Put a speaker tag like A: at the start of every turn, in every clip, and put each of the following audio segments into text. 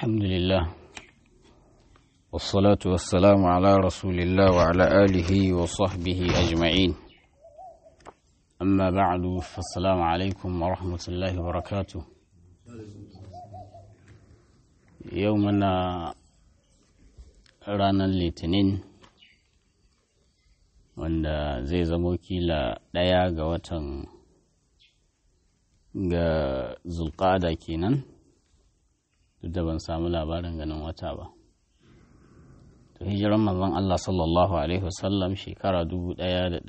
A: الحمد لله والصلاة والسلام على رسول الله وعلى آله وصحبه أجمعين أما بعد فالسلام عليكم ورحمة الله وبركاته يومنا ranar litinin wanda zai zamo kila ɗaya ga watan ga zulƙada kenan duk da ban samu labarin ganin wata ba to hijiran manzon Allah sallallahu alaihi wasallam shekara 1444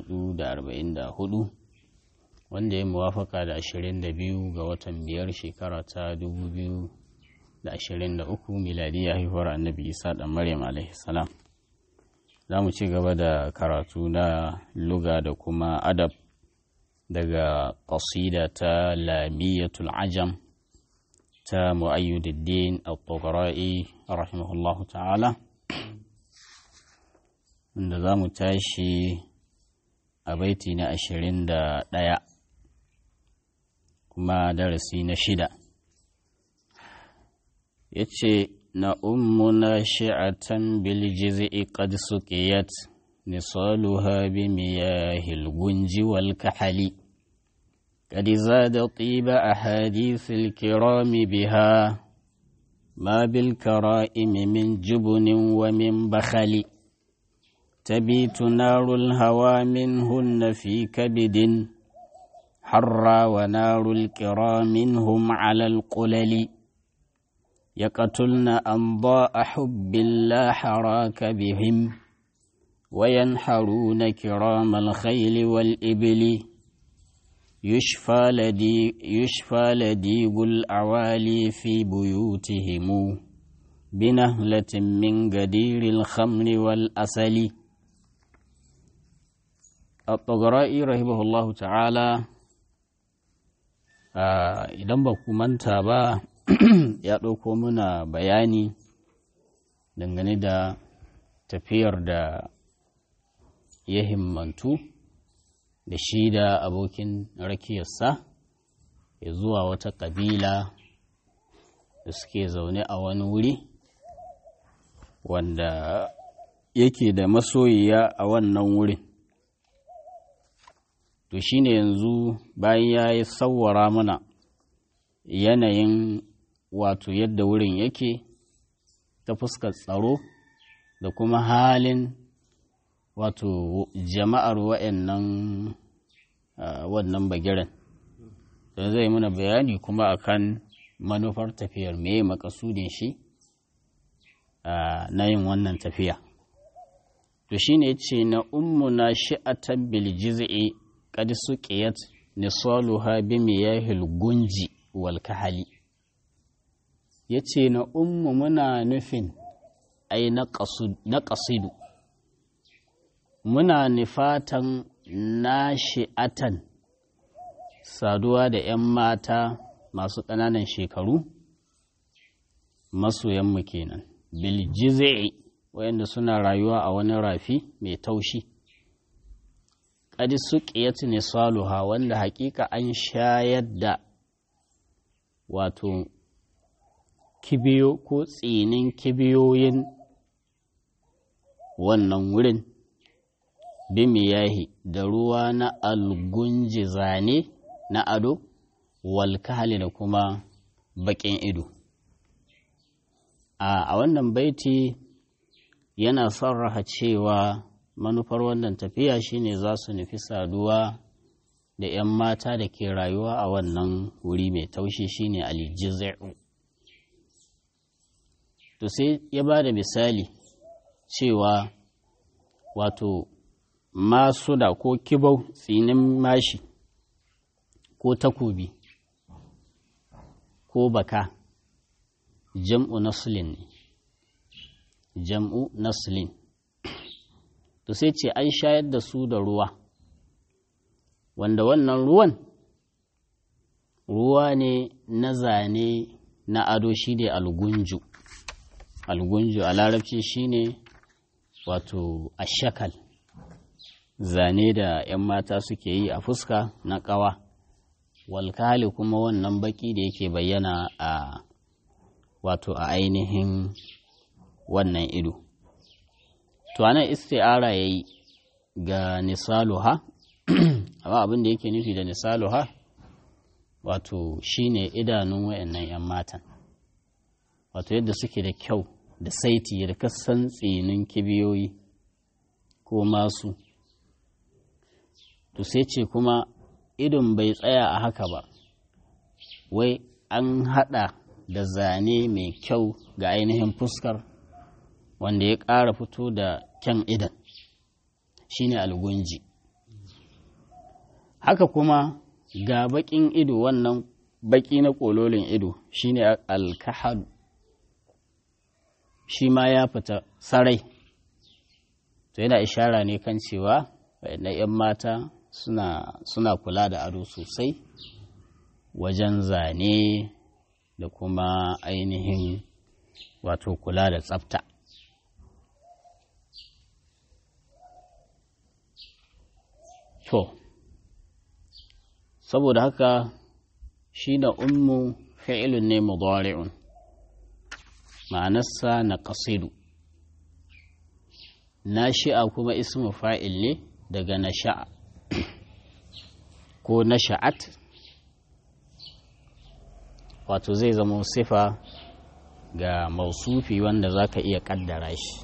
A: wanda ya muwafaka da 22 ga watan biyar shekara ta 2023 miladiya haihuwar annabi isa dan maryam alaihi salam za mu ci gaba da karatu na luga da kuma adab daga ƙasida ta lamiyatul ajam ta mu'ayyuddin al-tughra'i rahimahullahu ta'ala inda za mu tashi a baiti na ashirin da ɗaya kuma darasi na shida ya ce na ummuna shi'atan bil jiz'i qad suqiyat nisaluha bi miyahil gunji wal kahali قد زاد طيب أحاديث الكرام بها ما بالكرائم من جبن ومن بخل تبيت نار الهوى منهن في كبد حرى ونار الكرام منهم على القلل يقتلن أنضاء حب لا حراك بهم وينحرون كرام الخيل والإبل يشفى لدي يشفى لديب الأعوالي في بيوتهم بنهلة من قدير الخمر والأسل الطغرائي رحمه الله تعالى idan ba ku manta ba ya ɗauko muna bayani dangane da tafiyar da ya himmantu da shi da abokin rakiyarsa ya zuwa wata ƙabila da suke zaune a wani wuri wanda yake da masoyiya a wannan wurin to shine yanzu bayan ya yi sawwara mana yanayin wato yadda wurin yake ta fuskar tsaro da kuma halin wato jama'ar wa'annan wannan bagiren don zai muna bayani kuma akan manufar tafiyar me makasudin shi na yin wannan tafiya to shine yace na ummuna shi'atan bil jiz'i qad suqiyat nisaluha bi miyahil gunji wal kahali yace na ummu muna nufin ai na qasidu muna nufatan nashi'atan saduwa da 'yan mata masu ƙananan shekaru masoyanmu kenan biljizai wayanda suna rayuwa a wani rafi mai taushi ƙadi su ne saluha wanda hakika an shayar da wato kibiyo ko tsinin kibiyoyin wannan wurin bimiyahi da ruwa na algunji zane na ado walkali da kuma baƙin ido a wannan baiti yana sarraha cewa manufar wannan tafiya shine za su nufi saduwa da 'yan mata da ke rayuwa a wannan wuri mai taushi shine aljiz'u to sai ya ba da misali cewa wato masu da ko kibau tsinin mashi ko takobi ko baka jam'u naslin ne jam'u naslin to sai ce an shayar da su da ruwa wanda wannan ruwan ruwa ne na zane na ado shi ne algunju algunju a larabci shine wato ashakal zane da 'yan mata suke yi a fuska na ƙawa walkali kuma wannan baki da yake bayyana a wato a ainihin wannan ido to anan isti'ara yayi ga nisaluha amma abin da yake nufi da nisaluha wato shine idanun wayannan 'yan matan wato yadda suke da kyau da saiti da kasan tsinin kibiyoyi ko masu to sai ce kuma idon bai tsaya a haka ba wai an hada da zane mai kyau ga ainihin fuskar wanda ya ƙara fito da kyan idan shine algunji haka kuma ga baƙin ido wannan baƙi na ƙololin ido shine alkahadu shi ma ya fita sarai to yana ishara ne kan cewa na 'yan mata suna, suna kula da ado sosai wajen zane da kuma ainihin wato kula da tsafta to saboda haka shi da ummu fi'ilun ne mudari'un ma'anarsa na ƙasidu nashi'a kuma ismu fa'il ne daga nasha'a ko nasha'at wato zai zama sifa ga mausufi wanda za ka iya ƙaddara shi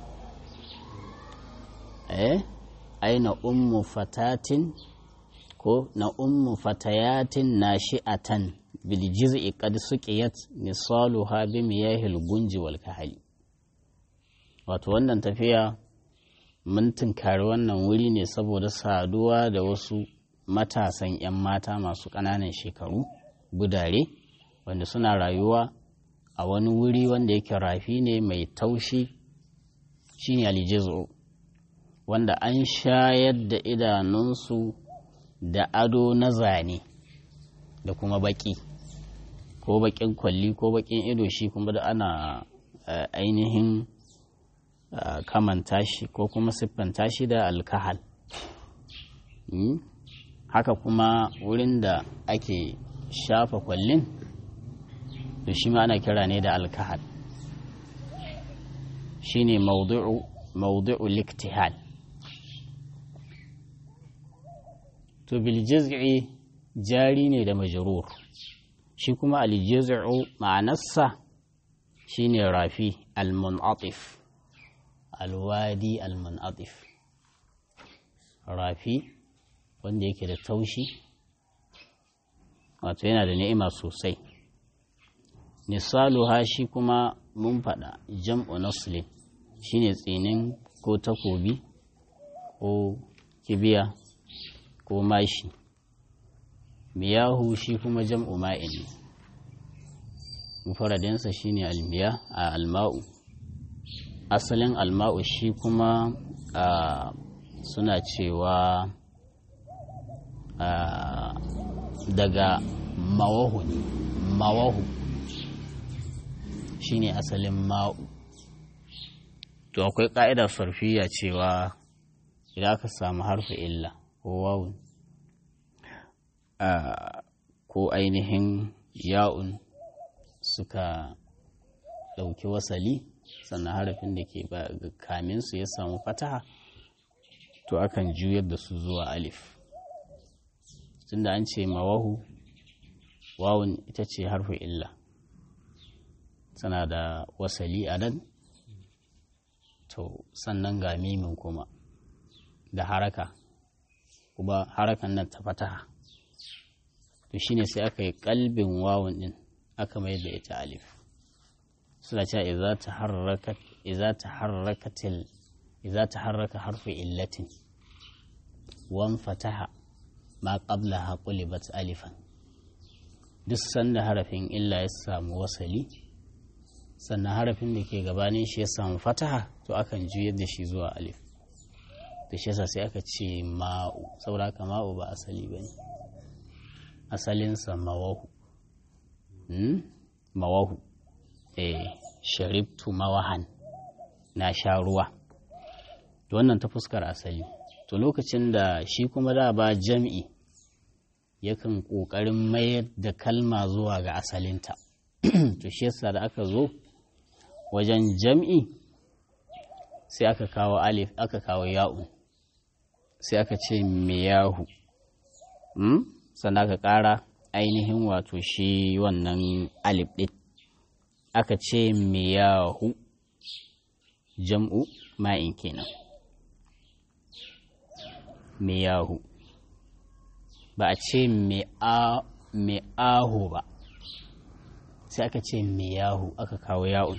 A: eh aina ummu fatatin ko na ummu fatayatin nashi'atan bil jiz'i qad suqiyat nisaluha bi miyahil gunji wal kahali wato wannan tafiya mun tunkari wannan wuri ne saboda saduwa da wasu matasan 'yan mata masu ƙananan shekaru gudare wanda suna rayuwa a wani wuri wanda yake rafi ne mai taushi shine aljizo wanda an shayar da idanunsu da ado na zane da kuma baki ko bakin kwalli ko bakin ido shi kuma da ana ainihin kamanta shi ko kuma siffanta shi da alkahal haka kuma wurin da ake shafa kwallin to shi ma ana kira ne da alkahal shi ne maudu'u liktihal to biljiz'i jari ne da majrur shi kuma aljiz'u ma'anarsa shine rafi almunatif alwadi almunatif rafi wanda yake da taushi wato yana da ni'ima sosai nisaluha shi kuma mun faɗa jam'u naslin shine tsinin ko takobi ko kibiya ko mashi miyahu shi kuma jam'u ma'in mufaradinsa shine almiya a alma'u asalin alma'u shi kuma suna cewa daga mawahu ne mawahu shine asalin ma'u to akwai ƙa'idar sarfiya cewa idan aka samu harfi illa ko wawun ko ainihin ya'un suka ɗauki wasali sannan harafin da ke kamin su ya samu fataha to akan juyar da su zuwa alif tunda an ce mawahu wawun ita ce harfi illa tana da wasali a nan to sannan ga mimin kuma da haraka kuma harakan nan ta fataha to shine sai aka yi kalbin wawun din aka mai da ita alif suna cewa idza taharrakat idza taharrakatil idza taharraka harfu illatin wan fataha ma qablaha qulibat alifan duk sanda harafin illa ya samu wasali sannan harafin da ke gabanin shi ya samu fataha to akan juyar da shi zuwa alif da shi yasa sai aka ce ma'u saboda haka ma'u ba asali ba ne asalinsa mawahu mawahu eh sharibtu mawahan na sha ruwa to wannan ta fuskar asali to lokacin da shi kuma da ba jam'i yakan ƙoƙarin mayar da kalma zuwa ga asalinta to shi yasa da aka zo wajen jam'i sai aka kawo alif aka kawo ya'un sai aka ce miyahu hmm? sannan aka ƙara ainihin wato shi wannan alif ɗin aka ce miyahu jam'u ma'in kenan miyahu ba a ce mi'ahu ba sai aka ce miyahu aka kawo ya'un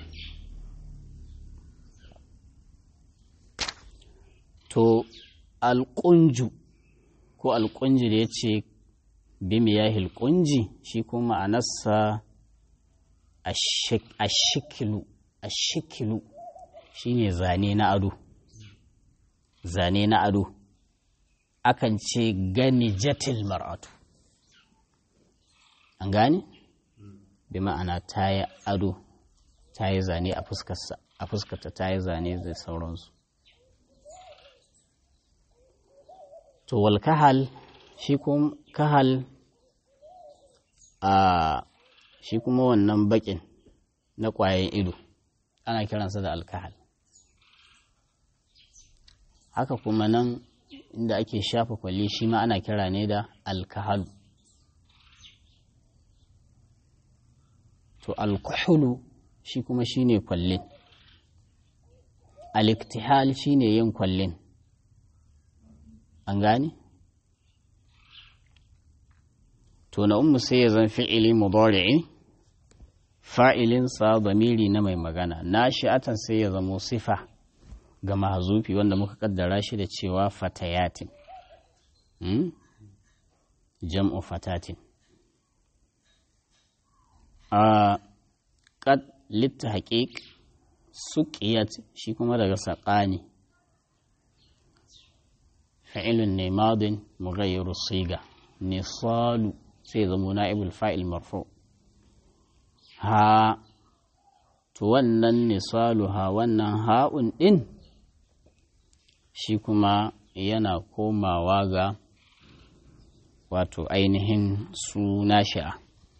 A: to alƙunju ko alƙunji da ya ce bimiyahil ƙunji shi kuma ma'anarsa ashikilu ashikilu shine zane na ado zane na ado akan ce gani jatil mar'atu an gane bi ma'ana ta yi ado ta yi zane a fuskarsa a fuskarta ta yi zane da sauransu to wal kahal shi kuma kahal a shi kuma wannan bakin na ƙwayan ido ana kiransa da alkahal haka kuma nan inda ake shafa kwalli shi ma ana kira ne da alkahalu to alkuhulu shi kuma shi ne kwallin aliktihal shi ne yin kwallin an gane? to na umu sai ya zan fi'ili mudari'i fa'ilinsa zamiri na mai magana na shi'atan sai ya zamo sifa ga mahazufi wanda muka kaddara shi da cewa fatayatin hmm? jam'u fatatin a kad litta haƙiƙ suƙiyat shi kuma daga saƙani fa'ilun ne madin mughayyiru siga nisalu sai zamo na'ibul fa'il marfu ha to wannan nisalu ha wannan ha'un ɗin shi kuma yana komawa ga wato ainihin suna sha'a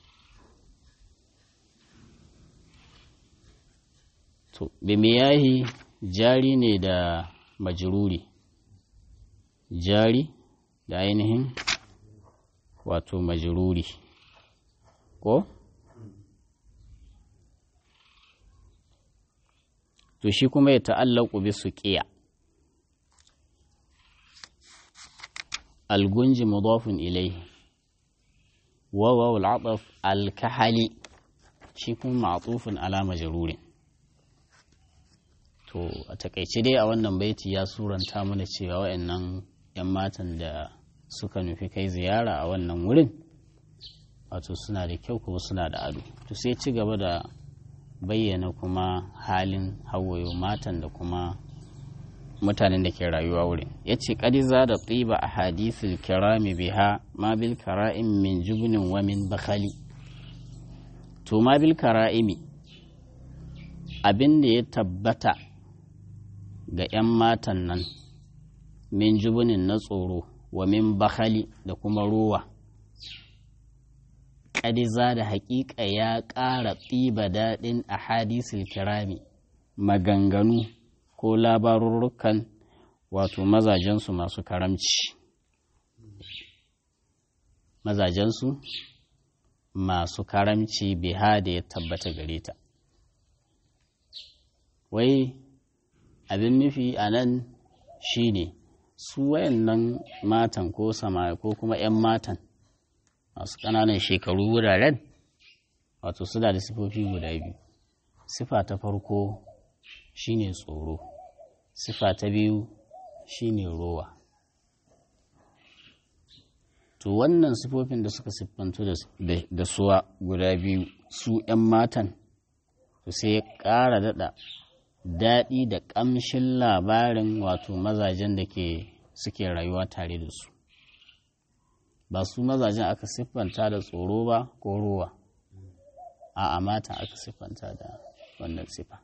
A: to bimiyahi jari ne da majruri jari da ainihin wato majruri ko to shi kuma ya ta'allaku bi suqiya الجنج مضاف إليه وواو العطف الكحلي شيكون معطوف على مجرور to a takaice dai a wannan baiti ya suranta mana cewa wayannan 'yan matan da suka nufi kai ziyara a wannan wurin wato suna da kyau kuma suna da ado to sai ci gaba da bayyana kuma halin hawayo matan da kuma mutanen da ke rayuwa wurin ya ce ƙadiza da tsiba a hadisul kirami biha ma bil kara'im min jubnin wa min bakhali to ma bil kara'imi abin da ya tabbata ga 'yan matan nan min jubunin na tsoro wa min bakhali da kuma ruwa ƙadiza da haƙiƙa ya ƙara tsiba daɗin a hadisul kirami maganganu ko labarurrukan wato mazajensu masu karamci mazajensu masu karamci biha da ya tabbata gare ta wai abin nufi a nan shi ne su wayannan matan ko sama ko kuma 'yan matan masu ƙananan shekaru wuraren wato suna da sifofi guda biyu sifa ta farko shine tsoro sifa ta biyu shine rowa to wannan sifofin da suka siffantu da suwa guda biyu su 'yan matan to sai ya ƙara daɗa daɗi da ƙamshin labarin wato mazajen da ke suke rayuwa tare da su ba su mazajen aka siffanta da tsoro ba ko rowa a matan aka siffanta da wannan siffa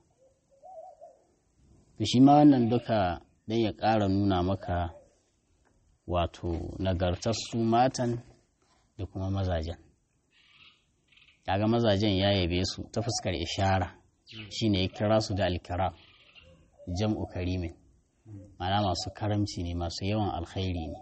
A: to shi ma wannan duka don ya ƙara nuna maka wato nagartar su matan da kuma mazajen kaga mazajen ya yabe su ta fuskar ishara shine ya kira su da alkira jam'u karimin mana masu karamci ne masu yawan alkhairi ne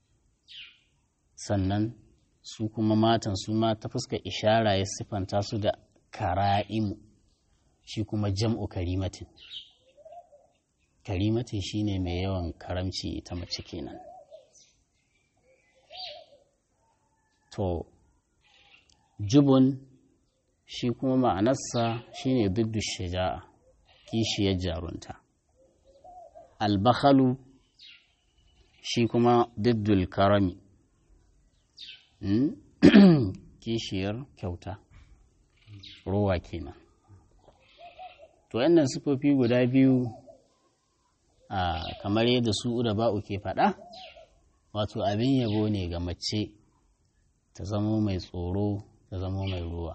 A: sannan su kuma matan su ma ta fuska ishara ya siffanta su da kara'imu shi kuma jam'u karimatin karimatin shine mai yawan karamci ita mace kenan to jubun shi kuma ma'anarsa shine duddu shaja'a kishiyar jarunta albakhalu shi kuma diddul karami kishiyar kyauta rowa kenan to yannan sifofi guda biyu a kamar yadda su da ba'u ke faɗa wato abin yabo ne ga mace ta zamo mai tsoro ta zamo mai ruwa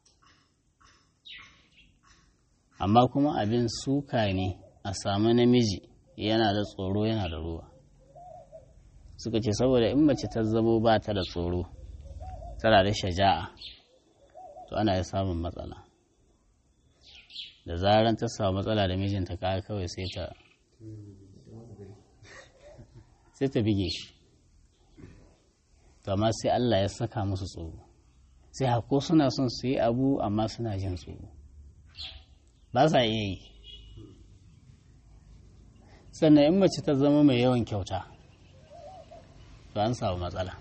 A: amma kuma abin suka ne a samu namiji yana da tsoro yana da ruwa suka ce saboda in mace ta zamo ba ta da tsoro tana da shaja'a to ana ya samun matsala da zaran ta samu matsala da mijinta kawai kawai sai ta sai ta bige shi to amma sai Allah ya saka musu tsoro sai hako suna son su yi abu amma suna jin tsoro ba sa iya yi sannan in mace ta zama mai yawan kyauta to an samu matsala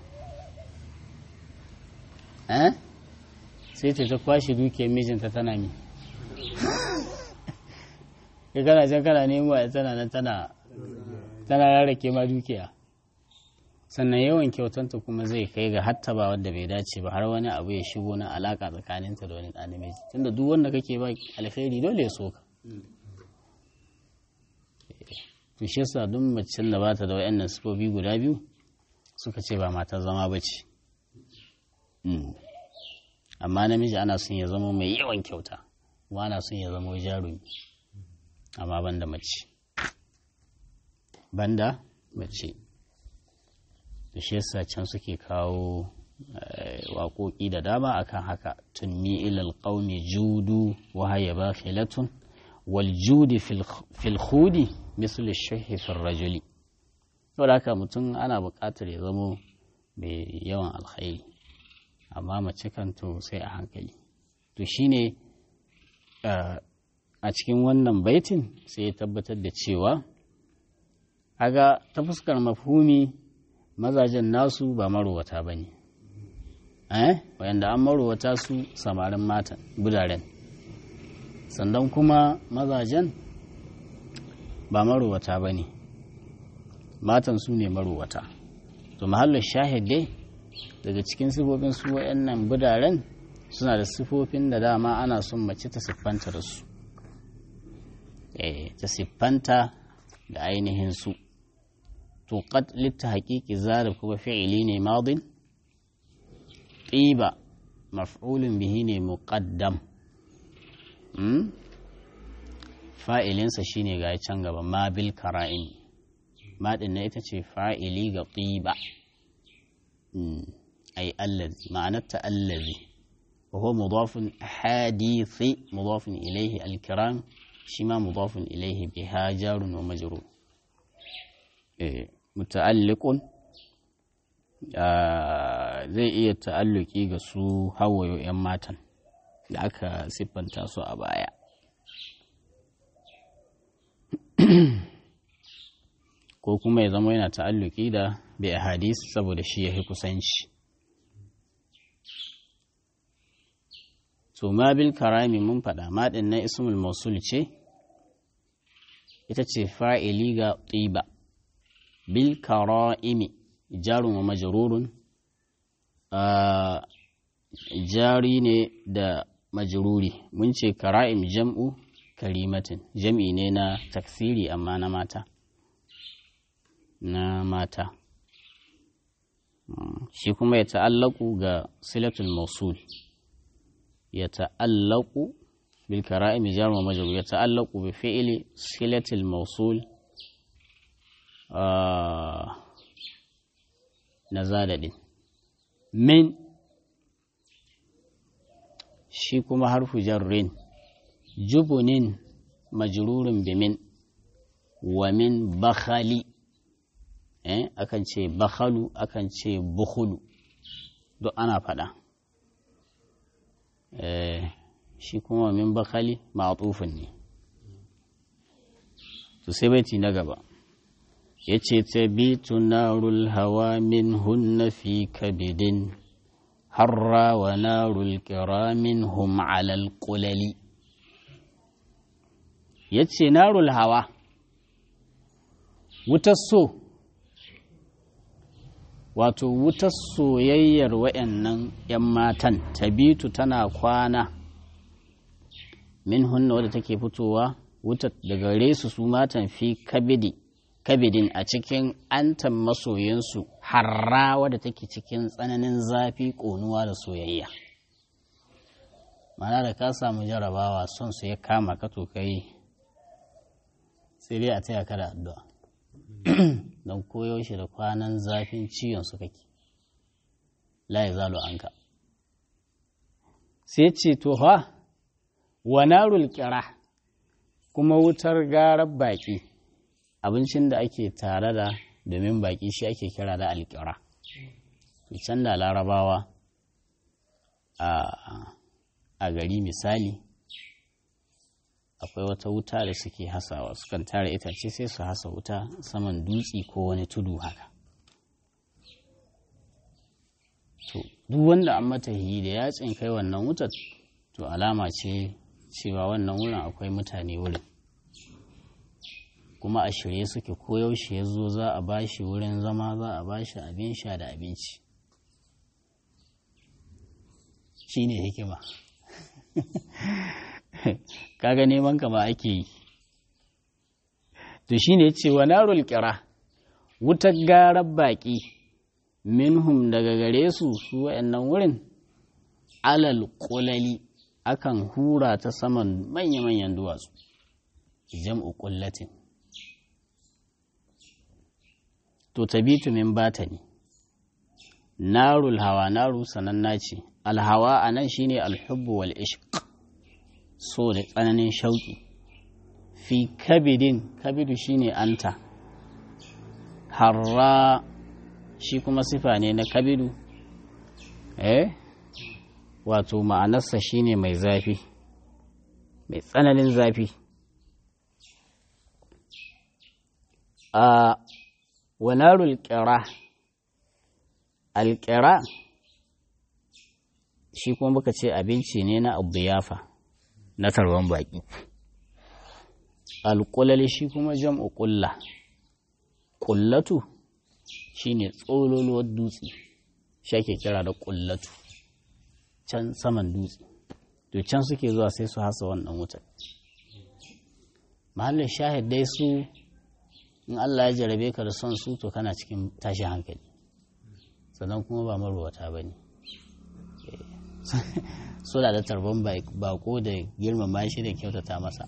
A: eh sai ta ta kwashe dukiyar mijinta tana mi ka kana can kana nemo a tana nan tana tana rarrake ma dukiya sannan yawan kyautanta kuma zai kai ga hatta ba wanda bai dace ba har wani abu ya shigo na alaka tsakaninta da wani ɗan namiji tunda duk wanda kake ba alkhairi dole ya so ka to shi yasa duk macen da bata da wayannan sifofi guda biyu suka ce ba matar zama ba ce amma namiji ana son ya zama mai yawan kyauta kuma ana son ya zama jarumi amma banda mace banda mace da shi yasa can suke kawo waƙoƙi da dama akan haka tunni ilal qaumi judu wa haya bakhilatun wal judi fil khudi misl ash-shayhi fil rajuli saboda haka mutum ana buƙatar ya zamo mai yawan alkhairi amma mace kan to sai a hankali to shine a cikin wannan baitin sai ya tabbatar da cewa aga ta fuskar mafhumi mazajen nasu ba marowata ba ne eh wayanda an marowata su samarin mata budaren sannan kuma mazajen ba marowata ba ne matan su ne marowata to mahallin shahid dai daga cikin sifofin su wayannan budaren suna da sifofin da dama ana son mace ta siffanta da su eh ta siffanta da ainihin su to qad litta haqiqi zarif kuma fi'ili ne madin qiba maf'ulun bihi ne muqaddam hmm? fa'ilinsa shine ga can gaba ma bil kara'in ma din na ita ce fa'ili ga qiba ay allazi ma'anarta allazi wa huwa mudafun hadithi mudafun ilayhi al-kiram shi ma mudafun ilayhi biha jarun wa majrur eh muta'alliqun zai iya ta'alluki ga su hawayo 'yan matan da aka siffanta su a baya ko kuma ya zama yana ta'alluki da bai hadis saboda shi ya fi kusanci to ma bil karami mun faɗa maɗin na ismul mausul ce ita ce fa'ili ga tsiba bil kara'imi jarun wa majrurun jari ne da majruri mun ce kara'im jam'u karimatin jam'i ne na taksiri amma na mata na mata shi kuma ya ta'allaku ga silatul mausul ya ta'allaku bil kara'im jarun wa majrur ya ta'allaku bi fi'li silatul mausul na zadadin min shi kuma harfu jarrin jubunin majrurin bimin wa min bakhali eh akan ce bakhalu akan ce bukhulu duk ana faɗa eh shi kuma min bakhali ma'tufun ne to sai baiti na gaba yace tabitu narul hawa min hunna fi kabidin harra wa narul kiramin hum alal qulali yace narul hawa wutar so wato wutar soyayyar wayannan 'yan matan tabitu tana kwana min hunna wadda take fitowa wutar daga resu su matan fi kabidi kabidin a cikin antan masoyinsu harra wadda take cikin tsananin zafi ƙonuwa da soyayya mana da ka samu jarabawa son su ya kama ka to kai sai dai a taya ka da addu'a don koyaushe da kwanan zafin ciwon su kake la ya zalo anka sai ce to ha wa narul kira kuma wutar garar baƙi abincin da ake tare da domin baƙi shi ake kira da alƙira can da larabawa a gari misali akwai wata wuta da suke hasawa sukan tara itace sai su hasa wuta saman dutse ko wani tudu haka to duk wanda an mata yi da yatsin kai wannan wutar to alama ce cewa wannan wurin akwai mutane wurin kuma a shirye suke koyaushe ya zo za a bashi wurin zama za a bashi abin sha da abinci shi ne hikima kaga neman ka ba ake yi to shi ne cewa narul kira wutar garar baƙi minhum daga gare su su wa'annan wurin alal ƙulali akan hura ta saman manya-manyan duwatsu jam'u ƙullatin to tabitu min bata ne narul hawa naru sananna ce alhawa a nan shine alhubbu wal ishq so da tsananin shauƙi fi kabidin kabidu shine anta harra shi kuma sifa ne na kabidu eh wato ma'anarsa shine mai zafi mai tsananin zafi a wanarul ƙira alƙira shi kuma muka ce abinci ne na abuyafa na tarban baƙi alƙulali shi kuma jam'u ƙulla ƙullatu shi ne tsololuwar dutse shi ake kira da ƙullatu can saman dutse to can suke zuwa sai su hasa wannan wutar mahallin shahid dai su in Allah ya jarabe ka da son su to kana cikin tashin hankali sannan kuma ba marwata ba ne suna da tarban bako da girmama shi da kyautata masa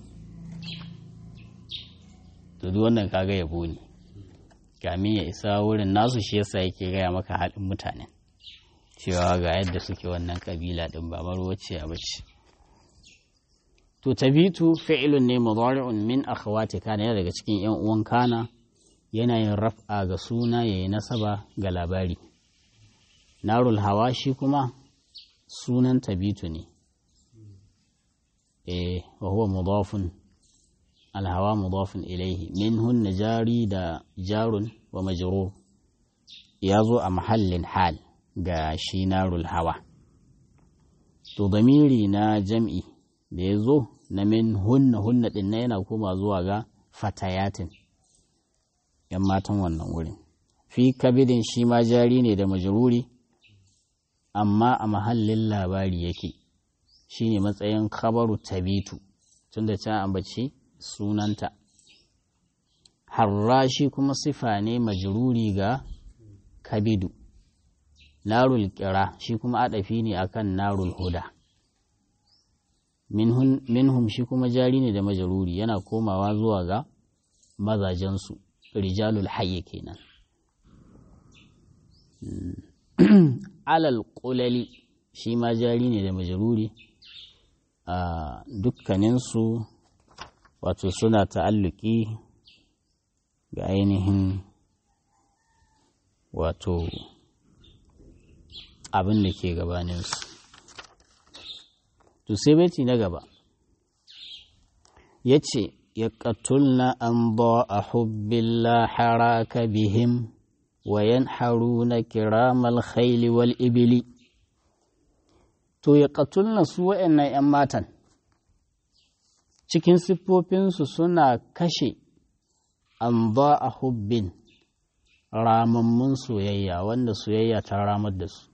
A: to duk wannan kaga yabo ne kamin ya isa wurin nasu shi yasa yake gaya maka haɗin mutane cewa ga yadda suke wannan kabila din ba marwace a bace to tabitu fi'ilun ne mudari'un min akhawati kana yana daga cikin yan uwan kana yana yin raf'a ga suna yayi nasaba ga labari narul hawa shi kuma sunan tabitu ne eh wa huwa mudafun alhawa mudafun ilaihi minhun jari da jarun wa majrur ya zo a mahallin hal ga shi narul hawa to damiri na jam'i da ya zo na min hunna hunna ɗin na yana koma zuwa ga fatayatin ‘yan matan wannan wurin fi kabidin shi ma jari ne da majururi amma a mahallin labari yake shi ne matsayin kabaru tabitu tun da can ambaci sunanta harra shi kuma sifa ne majururi ga kabidu narul kira shi kuma adafi ne akan narul huda minhum shi kuma jari ne da majaruri yana komawa zuwa ga mazajensu rijalul hayye kenan alal ƙulali shi ma jari ne da majaruri a dukkaninsu wato suna ta'alluki ga ainihin wato abin da ke gabaninsu to sai baiti na gaba ya ce ya ƙatulna an ba a hubbilla haraka bihim wa yanharuna kiramal khayli wal ibili to ya ƙatulna su wa'annan 'yan matan cikin siffofinsu suna kashe an ba a hubbin ramammun soyayya wanda soyayya ta ramar da su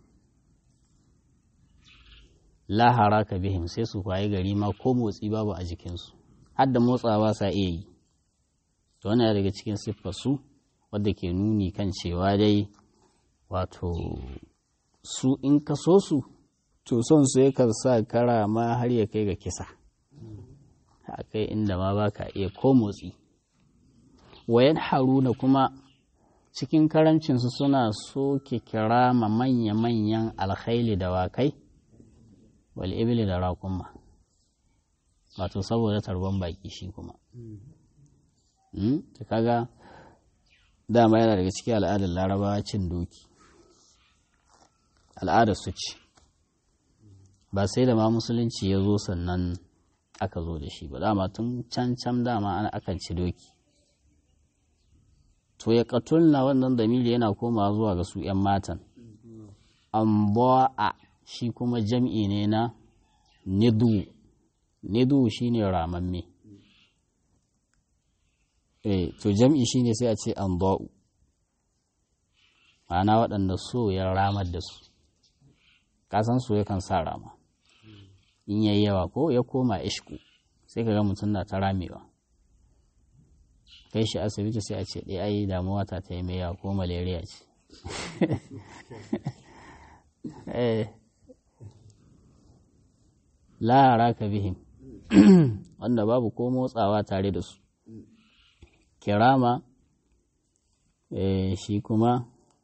A: lahara ka bihim sai su kwaye gari ma ko motsi babu a jikinsu har da motsawa sa iya yi to wannan daga cikin siffarsu wadda ke nuni kan cewa dai wato su in ka so su to son su yakan sa kara ma har ya kai ga kisa a kai inda ma ba ka iya ko motsi wayan haruna kuma cikin karancinsu suna soke kira ma manya-manyan alkhaili da wakai wal ibili da raƙumma wato saboda tarban baki shi kuma ta kaga dama yana daga cikin al'adar larabawa cin doki al'adar su ce ba sai da ma musulunci ya zo sannan aka zo da shi ba dama tun can can dama ana akan ci doki to ya katulna wannan damiri yana koma zuwa ga su 'yan matan an a shi kuma jam'i ne na nidu nidu shi ne ramamme eh to jam'i shi ne sai a ce an ba'u ma'ana waɗanda so ya ramar da su kasan so yakan sa rama in yayi yawa ko ya koma ishku sai ka ga mutum na ta ramewa kai shi asibiti sai a ce ɗaya ai damuwa ta ta yi mai yawa ko malaria ce lahara ka bihim wanda babu ko motsawa tare da su kirama shi kuma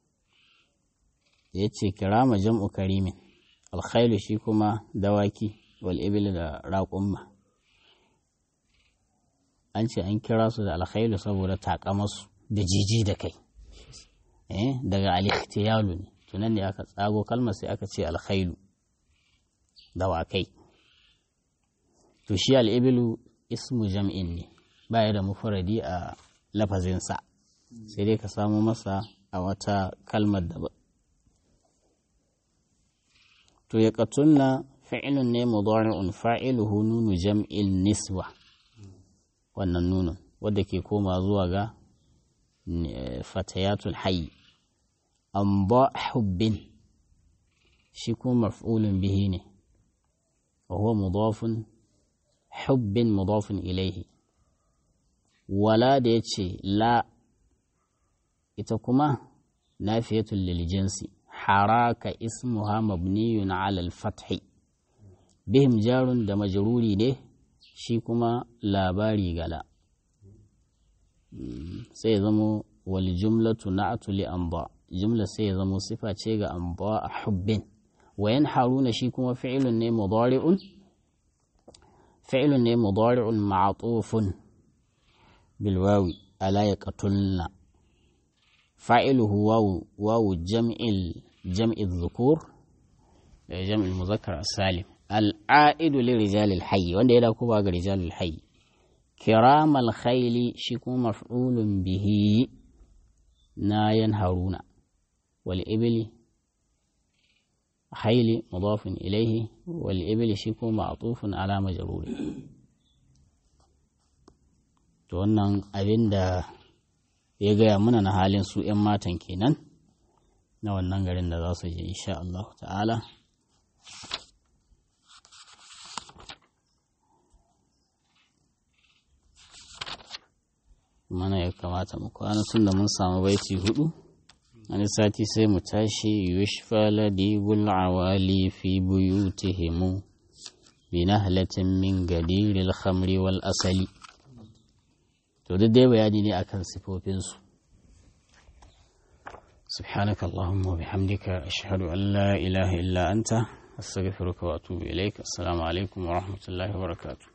A: ya ce kirama jam'u karimin alkhailu shi kuma dawaki wal ibil da raƙumma an ce an kira su da alkhailu saboda takamarsu da jiji da kai daga alikhtiyalu ne tunan ne aka tsago kalmar sai aka ce alkhailu dawakai to shi al'ibilu ismu jam'in ne baya da mufuradi a lafazinsa sai dai ka samu masa a wata kalmar da to ya katunna fi'ilun ne mudari'un fa'iluhu nunu jam'il niswa wannan nunun wadda ke koma zuwa ga fatayatul hayy an ba hubbin shi kuma maf'ulun bihi ne wa huwa mudafun hubbin mudafun ilaihi wala da ya ce la ita kuma nafiyatul lil jinsi haraka ismuha mabniyun ala al-fathi bihim jarun da majruri ne shi kuma labari gala sai zamo wal jumlatu na'atu li anba jumla sai zamo sifa ce ga anba a hubbin wayan haruna shi kuma fi'ilun ne mudari'un fi'ilun ne mudari'un ma'tufun bil wawi ala yaqtulna fa'iluhu wawu wawu jam'il jam'i dhukur jam'il muzakkar as-salim al'a'idu li rijalil hayy wanda ya dauko ba ga rijalil hayy kiramal khayli shi kuma maf'ulun bihi na yanharuna wal ibli khayli mudafun ilayhi wal ibli shi kuma ma'tufun ala majruri to wannan abinda ya gaya muna na halin su 'yan matan kenan na wannan garin da za su je insha Allah ta'ala mana ya kamata mu kwana tun da mun samu baiti hudu wani sati sai mu tashi yushfa ladibul awali fi buyutihimu bi nahlatin min gadiril khamri wal asali to duk dai bayani ne akan sifofinsu سبحانك اللهم وبحمدك أشهد أن لا إله إلا أنت astaghfiruka wa atubu ilaik assalamu alaikum wa rahmatullahi wa barakatuh